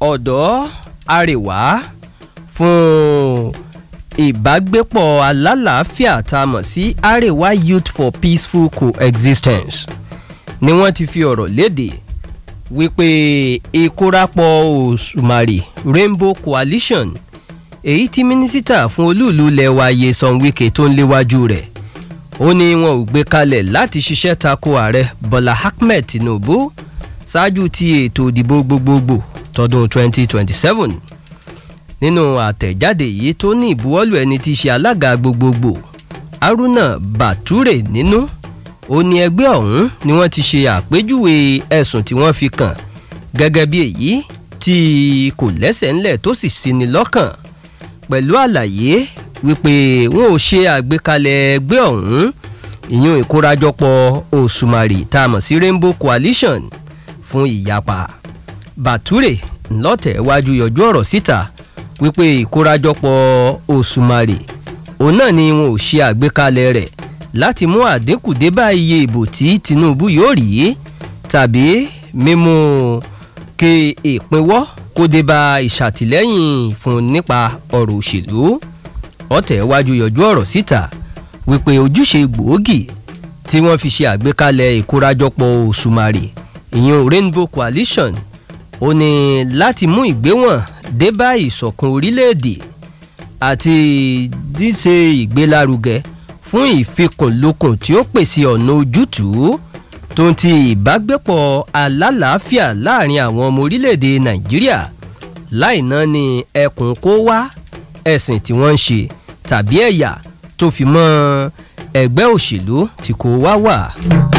ọ̀dọ́ àrèwá fún ìbágbépọ̀ alálàáfíà tá a mọ̀ sí àrèwá youth for peaceful coexistence ni wọ́n ti fi ọ̀rọ̀ léde wípé ìkórapọ̀ òṣùmàrè rainbow coalition èyí tí mínísítà fún olúùlú lẹ́wà Nyesom Wike tó ń léwájú rẹ̀ ó ní wọn ò gbé kalẹ̀ láti ṣiṣẹ́ tako ààrẹ Bọ́lá Ahmed Tinubu ṣáájú ti ètò ìdìbò gbogbogbò tọdún 2027 nínú àtẹ̀jáde yìí tó ní ìbuwọ́lù ẹni tí í ṣe alága gbogbogbò Haruna Bature nínú ó ní ẹgbẹ́ ọ̀hún ni wọ́n ti ṣe àpéjúwe ẹ̀sùn tí wọ́n fi kàn gẹ́gẹ́ bí èyí tí kò lẹ́sẹ̀ ńlẹ̀ tó sì ṣini lọ́kàn pẹ̀lú àlàyé wípé wọn ò ṣe àgbékalẹ̀ ẹgbẹ́ ọ̀hún ìyún ìkórajọpọ̀ òṣùmàrè tá a mọ̀ sí Rainbow Coalition fún ìyapa Bature ńlọ́tẹ̀ wájú yọjú ọ̀rọ̀ síta wípé ìkórajọpọ̀ òṣùmàrè òun náà ni wọn ò ṣe àgbékalẹ̀ rẹ̀ láti mú àdínkù dé bá iye ìbò tí Tinubu yóò rí tàbí mímú kí ìpínwọ́ kó dé bá ìṣàtìlẹ́yìn fún nípa ọ̀rọ̀ òṣèlú ọ̀tẹ̀ wájú yọjú ọ̀rọ̀ síta wípé ojúṣe gbòógì tí wọ́n fi ṣe àgbékalẹ̀ ìkórajọpọ̀ òṣùmàrè ìyún Rainbow Coalition ó ní láti mú ìgbéwọ̀n dé bá ìṣọ̀kan orílẹ̀-èdè àti díṣe ìgbélárugẹ fún ìfikùnlukùn tí ó pèsè ọ̀nà ojútùú tó ń ti ìbágbépọ̀ alálàáfíà láàrin àwọn ọmọ orílẹ̀-èdè Nàìjíríà láì náà ní ẹkùn kó wá ẹ̀sìn tí wọ́n ń ṣe tàbí ẹ̀yà tó fi mọ́ ẹgbẹ́ òṣèlú tí kò wá wà.